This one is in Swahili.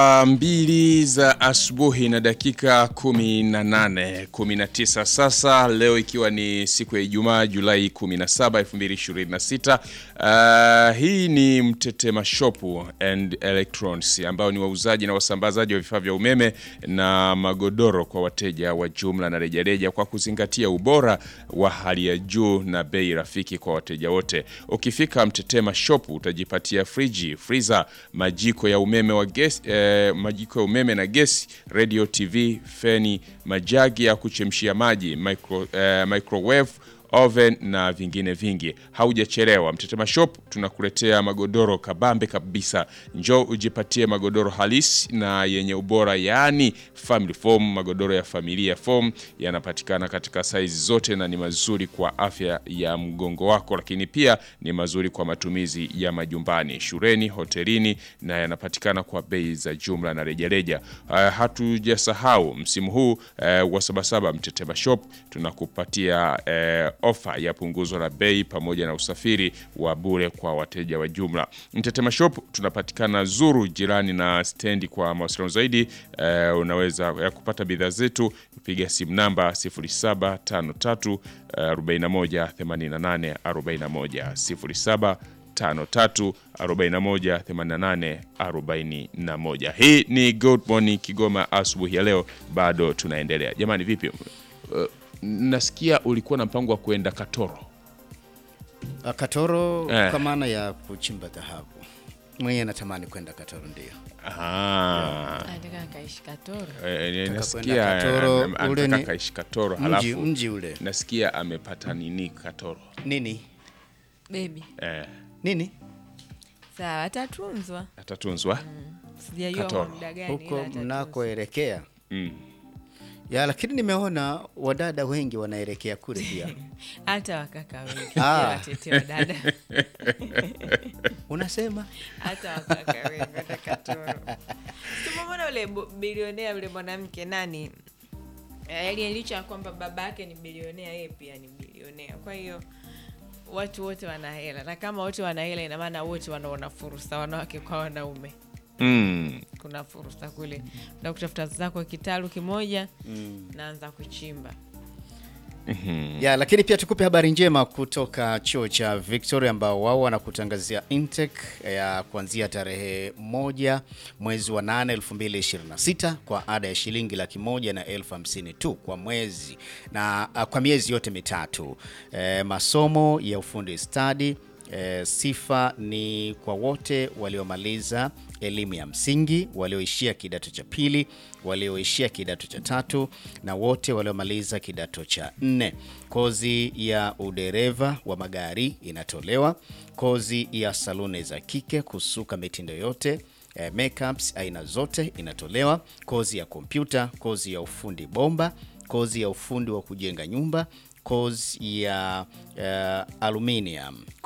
Saa mbili za asubuhi na dakika 18 19 sasa, leo ikiwa ni siku ya Ijumaa Julai 17, 2026. Uh, hii ni Mtetema Shop and Electronics ambao ni wauzaji na wasambazaji wa vifaa vya umeme na magodoro kwa wateja wa jumla na rejareja kwa kuzingatia ubora wa hali ya juu na bei rafiki kwa wateja wote. Ukifika Mtetema Shop utajipatia friji, freezer, majiko ya umeme wa gesi eh, majiko ya umeme na gesi, radio, TV, feni, majagi ya kuchemshia maji, micro, eh, microwave oven na vingine vingi. Haujachelewa, Mtetema Shop tunakuletea magodoro kabambe kabisa. Njoo ujipatie magodoro halisi na yenye ubora, yaani family foam. Magodoro ya familia foam yanapatikana katika saizi zote na ni mazuri kwa afya ya mgongo wako, lakini pia ni mazuri kwa matumizi ya majumbani, shuleni, hotelini na yanapatikana kwa bei za jumla na rejareja. Uh, hatujasahau msimu huu uh, wa Sabasaba, Mtetema Shop tunakupatia uh, ofa ya punguzo la bei pamoja na usafiri wa bure kwa wateja wa jumla. Mtetema Shop tunapatikana Zuru, jirani na stendi. Kwa mawasiliano zaidi eh, unaweza ya kupata bidhaa zetu piga simu namba 0753 41 88 41 07 53 41 88 41. Hii ni Good Morning Kigoma asubuhi ya leo, bado tunaendelea. Jamani, vipi? Uh, nasikia ulikuwa na mpango wa kuenda Katoro. Ah, Katoro Eh. kwa maana ya kuchimba dhahabu. Mwenye natamani kwenda Katoro ndio. Ah, Anataka akaishi Katoro. eh, kwenda nasikia Katoro, ana- ule anataka ni- kaishi Katoro, Mji, halafu mji ule. nasikia amepata nini Katoro Nini? Baby. eh, Nini? Sawa, atatunzwa. atatunzwa Sijajua Katoro. kwa muda gani Huko ila atatunzwa. mnakoelekea. mm. Ya, lakini nimeona wadada wengi wanaelekea kule pia. Hata wakaka wengi. Ah. Watetea dada. Unasema? Hata wakaka wengi hata Katoro. Tumemwona ule bu- bilionea ule mwanamke nani? Eh, Yaani licha ya kwamba baba yake ni bilionea, yeye pia ni bilionea. Kwa hiyo watu wote wana hela, na kama wote wana hela, ina maana wote wanaona fursa, wanawake kwa wanaume. Mm. kuna fursa kule na kutafuta zako kitalu kimoja naanza kuchimba Ya, lakini pia tukupe habari njema kutoka chuo cha Victoria ambao wao wanakutangazia intake ya kuanzia tarehe moja mwezi wa 8 2026 kwa ada ya shilingi laki moja na elfu hamsini tu kwa mwezi na ah, kwa miezi yote mitatu. Eh, masomo ya ufundi stadi E, sifa ni kwa wote waliomaliza elimu ya msingi, walioishia kidato cha pili, walioishia kidato cha tatu na wote waliomaliza kidato cha nne. Kozi ya udereva wa magari inatolewa, kozi ya saluni za kike, kusuka mitindo yote eh, makeups aina zote inatolewa, kozi ya kompyuta, kozi ya ufundi bomba, kozi ya ufundi wa kujenga nyumba kozi ya uh, aluminium,